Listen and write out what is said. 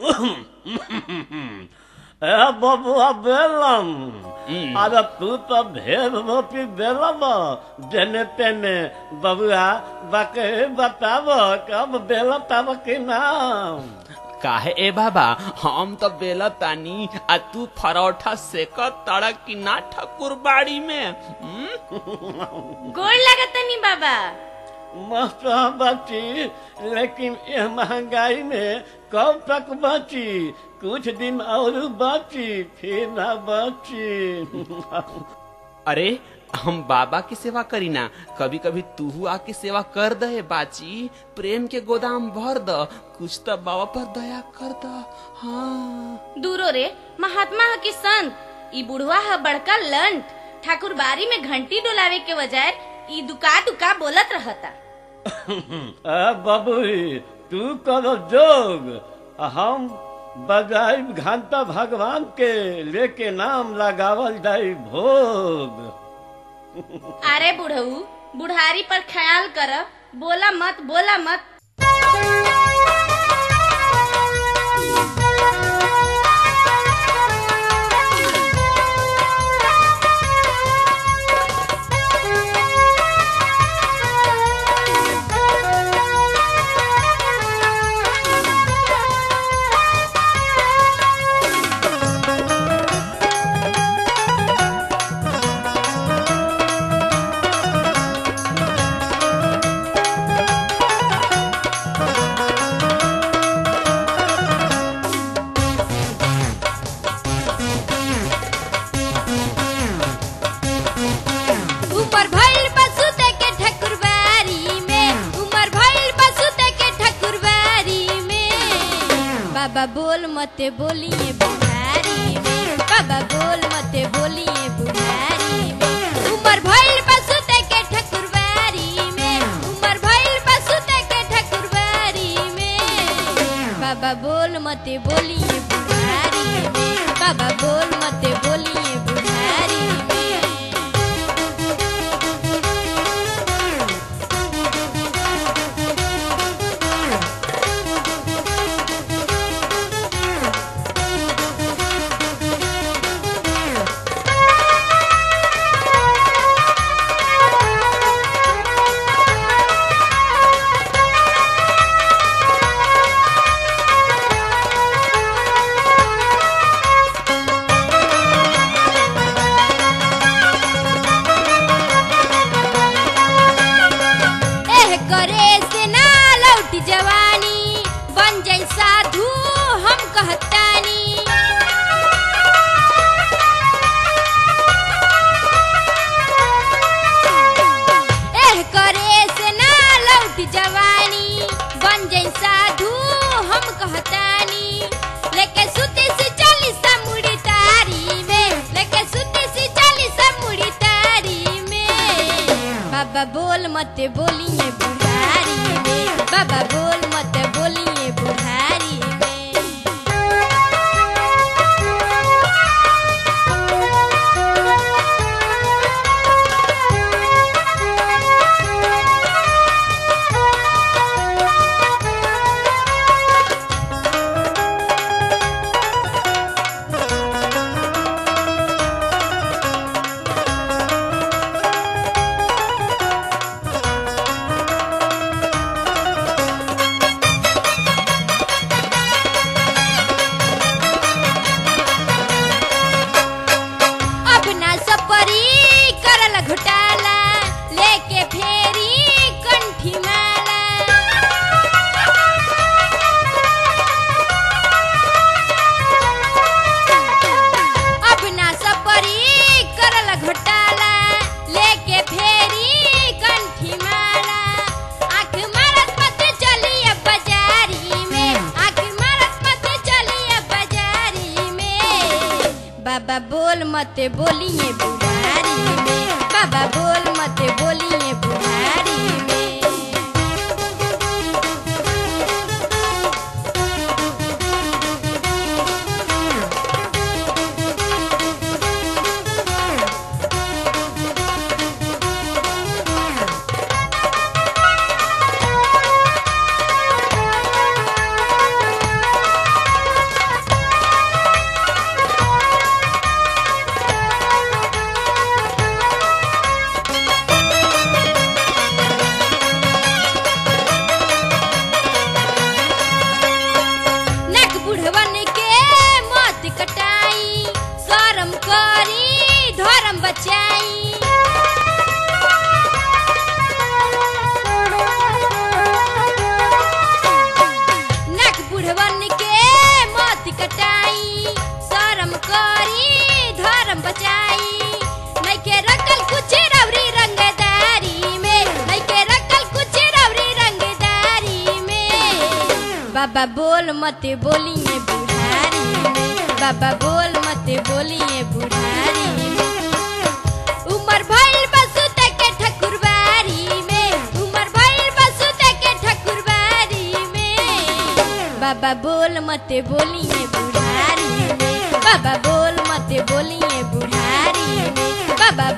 ए बबुआ बेलम अरे तू तो भेद रोटी बेलम जेने तेने बबुआ बाके बताब कब बेल तब के नाम काहे ए बाबा हम तो बेला तानी आ तू परोठा सेक तड़क की ना ठकुर बाड़ी में हम्म? गोड़ लगतनी बाबा मस्त बची लेकिन यह महंगाई में कब तक बची कुछ दिन और बची फिर ना बची अरे हम बाबा की सेवा करी ना कभी कभी तू आके सेवा कर दे बाची प्रेम के गोदाम भर द कुछ तो बाबा पर दया कर द हाँ दूरो रे महात्मा ह कि संत ई बुढ़वा ह बड़का लंट ठाकुर बारी में घंटी डोलावे के बजाय ई दुका दुका बोलत रहता आ बबुई तू करो जोग आ हम बजाई घंटा भगवान के लेके नाम लगावल जाई भोग अरे बुढ़ऊ बुढ़ारी पर ख्याल कर बोला मत बोला मत उमर भइल बसुते के ठकुरबारी में उमर भइल बसुते के ठकुरबारी में बाबा बोल मते बोलिए बुढ़ारी में बाबा बोल मते बोलिए बुढ़ारी में उमर भइल बसुते के ठकुरबारी में उमर भइल बसुते के ठकुरबारी में बाबा बोल मते बोलिए बुढ़ारी में बाबा बोल मते बोलिए बुढ़ारी में एह करे से ना लौट जवानी बन जाई साधु हम कहतानी एह करे से ना लौट जवानी बन जाई साधु हम कहतानी लेके सुते से चली समुड़ी तारी में लेके सुते से चली समुड़ी तारी में बाबा बोल मत बोलिए बुढ़ारी में बाबा बोल मत बोलिए बुढ़ारी में अब ना सपरी करल घोटाला लेके फेरी कंठी माला अब ना सपरी करल घोटाला लेके फेरी कंठी माला आँख मारत मत चलिए बाजारी में आँख मारत मत चलिए बाजारी में बाबा बोल मत बोलिए बुढ़ारी में बाबा बोल मत बोलिए बुढ़ारी में बुढ़वन के मत कटाई शरम करी धर्म बचाई नइखे रखल कुछ रवरी रंगदारी में नइखे रखल कुछ रवरी रंगदारी में बाबा बोल मत बोलिए बुढ़ारी में बाबा बोल मत बोलिए बुढ़ारी में उमर भइल बसुत के ठकुरबारी में उमर भइल बसुत के ठकुरबारी में बाबा बोल मत बोलिए बुढ़ारी में बाबा बोल मत बोलिए बुढ़ारी में बाबा